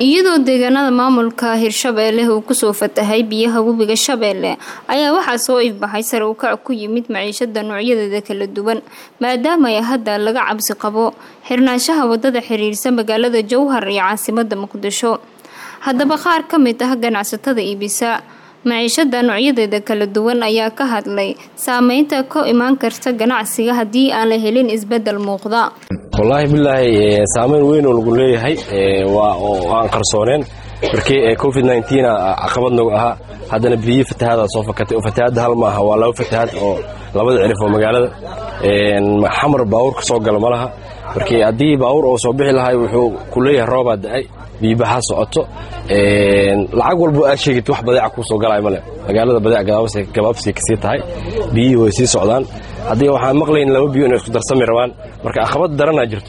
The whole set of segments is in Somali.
iyadoo deegaanada maamulka hirshabeelle uu kusoo fatahay biyaha webiga shabeelle ayaa waxaa soo ifbaxay sare u kac ku yimid maciishada noocyadeeda kala duwan maadaama ay hadda laga cabsi qabo xirnaanshaha wadada xiriirsa magaalada jowhar iyo caasimada muqdisho haddaba qaar ka mid ah ganacsatada iibisa maciishada noocyadeeda kala duwan ayaa ka hadlay saameynta ka imaan karta ganacsiga haddii aan la helin isbedel muuqda wallaahi bilaahi saameyn weyn oo lagu leeyahay aan qarsooneen markii covid caqabad nagu ahaa haddana biyi fatahaada soo fakatay oo fatahaadda hal ma aha waa laba fatahaad oo labada cirif oo magaalada xamar baawur ka soo gala ma laha markii haddii baawur oo soo bixi lahay wuxuu ku leeyahay roobaa da-ay biyibaxa socoto lacag walbo aad sheegid wax badeeca kuu soo galay male magaalada badeec gabaabsay kasii tahay biyihii way sii socdaan haddii waxaan maqlayn laba biyo inay isku darsami rabaan marka aqabad daranaa jirto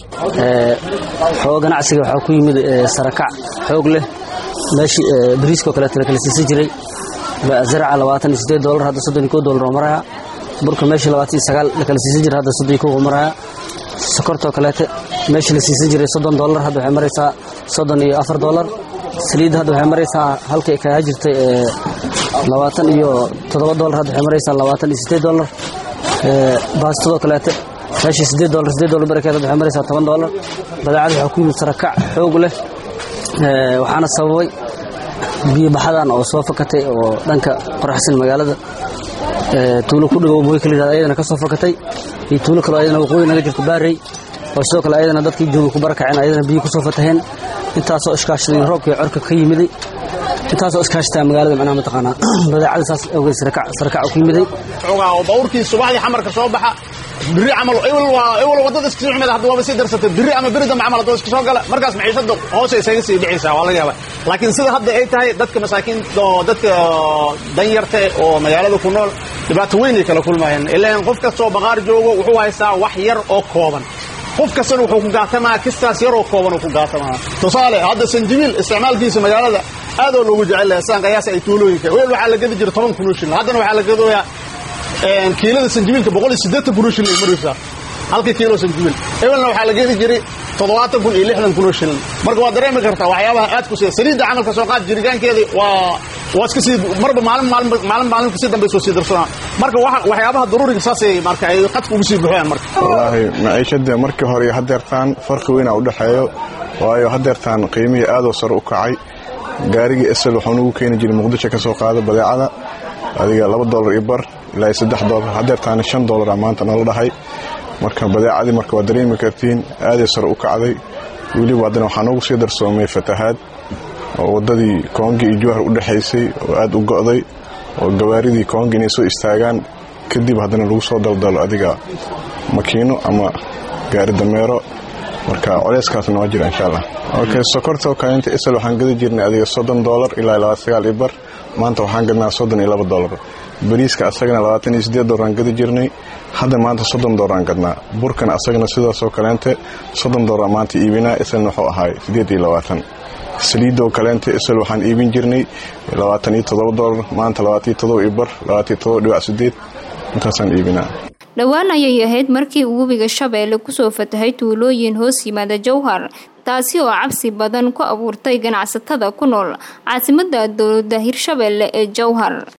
xooga ganacsiga waxaa ku yimid sarakac xoog leh meeshii bariiskoo kaleeto la kala siisan jiray zaraca labaatan iyo siddeed doolar hadda soddon iyo kow doolar oo maraya burka meeshii labaatan iyo sagaal la kala siisan jiray hadda soddon iyo kow oo maraya sokortoo kaleete meeshii la siisan jiray soddon doolar hadda waxay maraysaa soddon iyo afar doolar saliidda hadda waxay maraysaa halkay kaga jirtay labaatan iyo toddoba doolar hadda waxay maraysaa labaatan iyo siddeed doolar baastadoo kaleete meeshii siddeed doolar siddeed doolar barakeed hadda waxay maraysaa toban doolar badeecada waxaa ku yimid sarakac xoog leh waxaana sababay biyobaxadan oo soo fakatay oo dhanka qoraxsan magaalada tuulo ku dhagow mooy kaliyihahda ayadana ka soo fakatay iyo tuulo kaloo ayadana waqooyi naga jirto baarey oo sidoo kale ayadana dadkii jooga ku barakaceen ayadana biyo ku soo fataheen intaasoo iskaashaday roobkii corka ka yimiday intaasoo iskaashataa magaalada macnaha mataqaanaa badeecada saas awgeed sarakaca ku yimiday bawrkii subaxdii xamarka soo baxa biri camal ewel wadada iska soo xumeed hadda waaba sii darsatay biri ama biri dambe camal haddoo iska soo gala markaas maciishada hoose isaga sii dhicaysaa waa laga yaaba laakiin sida hadda ay tahay dadka masaakiinta oo dadka danyarta oo magaalada ku nool dhibaato weyn ay kala kulmayaan ilaan qof kastoo baqaar joogo wuxuu haystaa wax yar oo kooban qof kastana wuxuu ku gaatamaa kistaas yar oo kooban uu ku gaatamaa tusaale hadda sanjibiil isticmaalkiisa magaalada aad oo loogu jecel yahay saan qiyaasa ay tuulooyinka weel waxaa la gadi jira toban kun oo shilin haddana waxaa la gadooyaa kiilada sanjibiilka boqol iyo siddeetan kun oo shilin ay maraysaa halka kiilo sanjibiil ebelna waxaa la gedi jiray toddobaatan kun iyo lixdan kun oo shilin marka waa dareemi kartaa waxyaabaha aad ku siya saliidda camalka soo qaad jiritaankeedii waa waa iska sii marba maalin maalin maalin maalin kasii dambe soo sii darsanaa marka waxyaabaha daruuriga saasay marka ay qadka ugu sii buuxayaan marka wallaahi maciishada markii hore iyo haddeertaan farqi weynaa u dhexeeyo waayo haddeertaan qiimihii aadoo sare u kacay gaarigii esel waxuu nagu keeni jiray muqdisho ka soo qaada badeecada adiga laba doolar iyo bar ilaa iyo saddex doolar haddeertaana shan doolara maanta nala dhahay marka badeecadii marka waad dareemi kartiin aaday sare u kacday weliba haddana waxaa noogu sii darsoomay fatahaad oo waddadii koongi iyo jowhar u dhexaysay oo aad u go'day oo gawaaridii koongi inay soo istaagaan kadib haddana lagu soo daldalo adiga makiino ama gaari dameero marka coleyskaasna waa jira insha allah ok sokortoo kaleenta isal waxaan gadi jirnay adiga soddon doolar ilaa laba sagaal iyo bar maanta waxaan gadnaa soddon iyo laba doolar bariiska asagana labaatan iyo siddeed doolaraan gadi jirnay hadda maanta soddon doolaraan gadnaa burkan asagana sidaasoo kaleente soddon doolar maanta iibinaa isalna wuxuu ahaay siddeed iyo labaatan saliidoo kaleente isal waxaan iibin jirnay labaatan iyo toddoba doolar maanta labaatan iyo toddoba iyo bar labaatan iyo toddoba dhibac siddeed intaasaan iibinaa dhowaan ayay ahayd markii uu webiga shabeelle kusoo fatahay tuulooyin hoos yimaada jowhar taasi oo cabsi badan ku abuurtay ganacsatada ku nool caasimada dowlada hirshabeelle ee jowhar